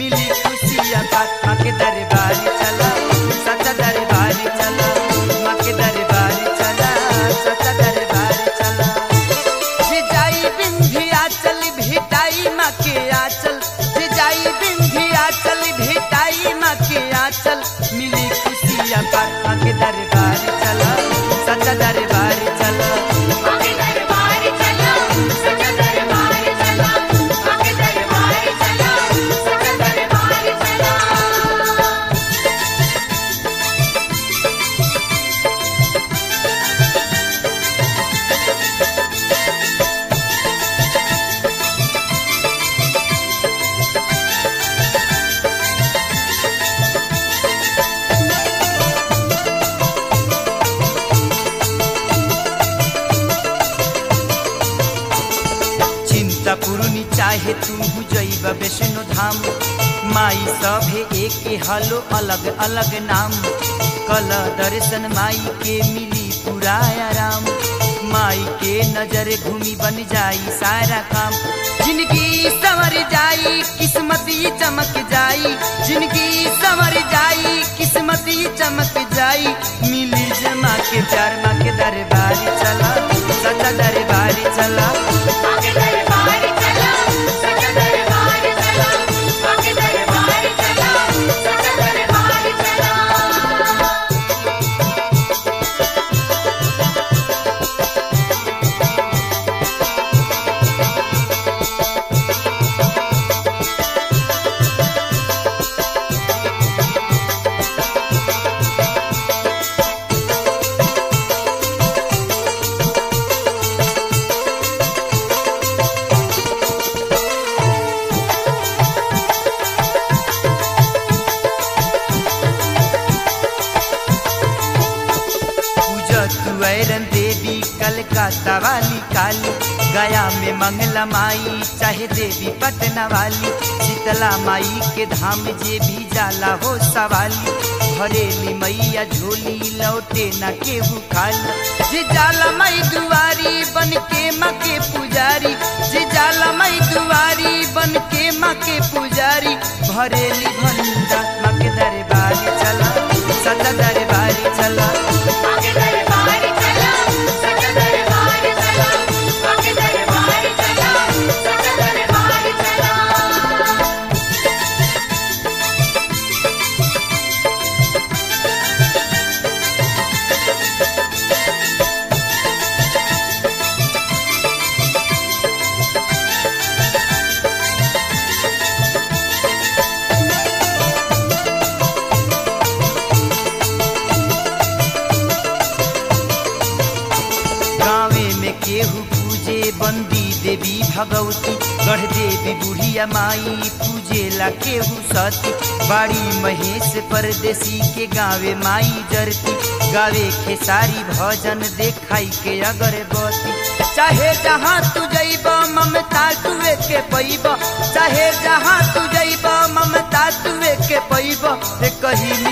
मिली खुशिया बात माँ के दरबारी चला सच्चा दरबारी चला माँ के दरबारी चला सच्चा दरबारी चला जे जाई विंध्याचल भेटाई माँ के आचल जे जाई विंध्याचल भेटाई माँ के आचल मिली खुशिया बात माँ के दरबारी चला सच्चा दरबारी चला आगे दरबार चला सच्चा दरबार चला आगे दरबार चला सच्चा दरबार चला चिंता पुरुनी चाहे तू जैब वैष्णो धाम माई सभे एक हलो अलग अलग नाम कल दर्शन माई के मिली पूरा आराम माई के नजर घूमी बन जाई सारा काम जिनकी संवर जाई किस्मत ही चमक जाई जिनकी संवर जाई किस्मत ही चमक जाई मिली जमा के प्यार माँ के दरबारी चला सच्चा दरबारी चला आगे दरबार चला सच्चा दरबार चला आगे दरबार चला सच्चा दरबार चला पूजा तू ऐरन देवी कलकत्ता वाली काली गया में मंगला माई चाहे देवी पटना वाली शीतला माई के धाम जे भी जाला हो सवाली भरेली मैया झोली लौटे न केहू खाली जे जाला मई दुआरी बन के माँ के पुजारी जे जाला मई दुआरी बन के माँ के पुजारी भरेली भंडा माँ के दरबारी चला सदा दरबारी चला आगे दरबार चला सच्चा दरबार चला आगे दरबार चला सच्चा दरबार चला गाँवे में केहू पूजे बंदी देवी भगवती गढ़ देवी बुढ़िया माई पूजेला केहू सती बाड़ी महेश परदेसी के गावे माई जरती गावे खेसारी भजन देखाई के अगरबत्ती चाहे जहाँ तू जइब ममता तुवे के पैब चाहे जहाँ तू जइब ममता तुवे के पैब रे कही